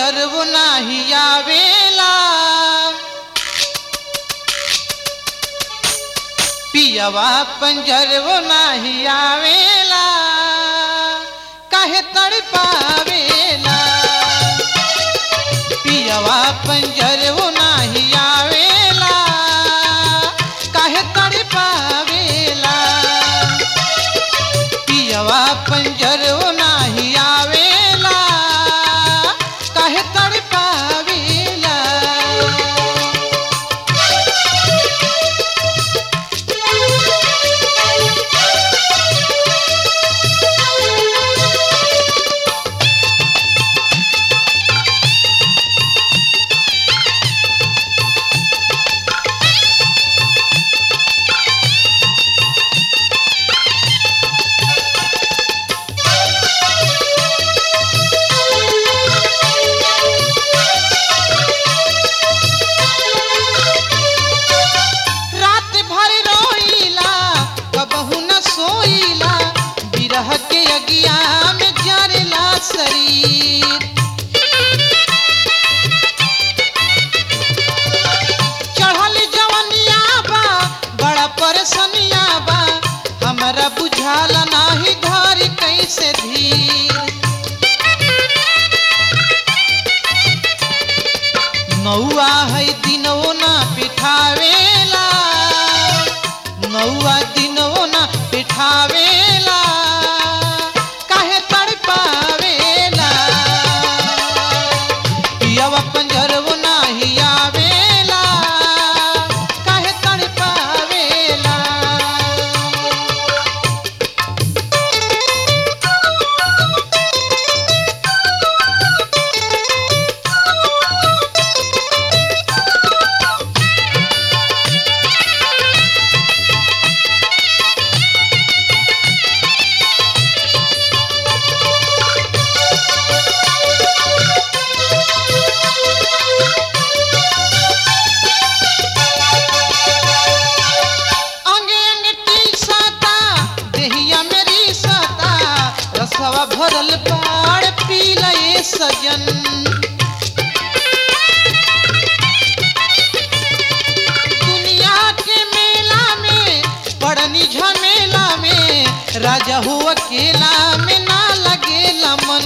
पंजरवो नाही आवेला पियवा पंजरवो नाही आवेला काहे तड़पावेला पियवा पंजरवो नाही आवेला काहे तड़पावेला पियवा पंजरवो नाही आवेला काहे तड़पावेला रात भर रोईला कबहू न सोईला बिरह के अगिया में जरेला शरीर चढ़ल जवनिया बा बड़ा परेशानिया बा हमरा बुझाला नाही घर कैसे धीर नौआ है दिनवो ना पिठावेला नौआ दिनवो ना पिठावेला काहे तड़पावेला पियवा पंजरवो नाही आवेला काहे तड़पावेला अंगे अंगे टीसता देहिया मेरी सता रसवा भरल बाड़ पी लए सजन दुनिया के मेला में पड़नी झमेला में राजा हो अकेला में ना लगेला मन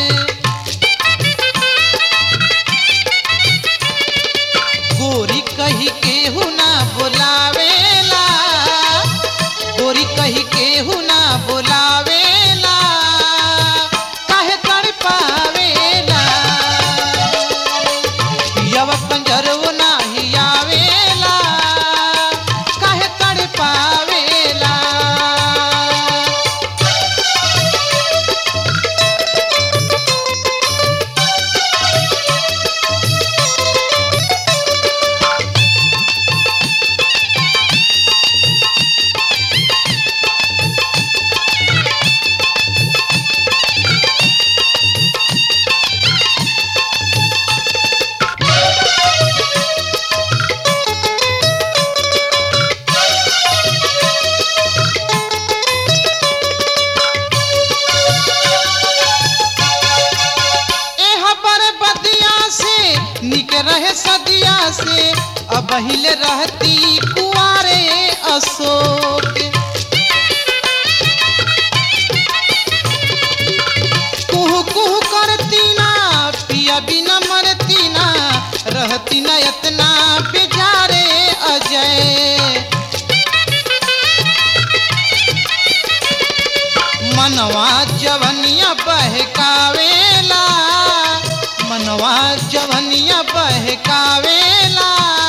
गोरी कही केहू ना बोलावेला गोरी कही केहू ना बोलावेला काहे तड़पावेला यव पंजरवो नाही आवेला काहे तड़पावेला एह पर बदिया से निक रहे सदिया से अब हिले रहती कुआरे अशोक कुहू कुहू करती ना पिया बिना मरती ना रहती ना इतना बेचारे अजय मनवा जवनिया बहकावेला मनवा जवनिया बहकावेला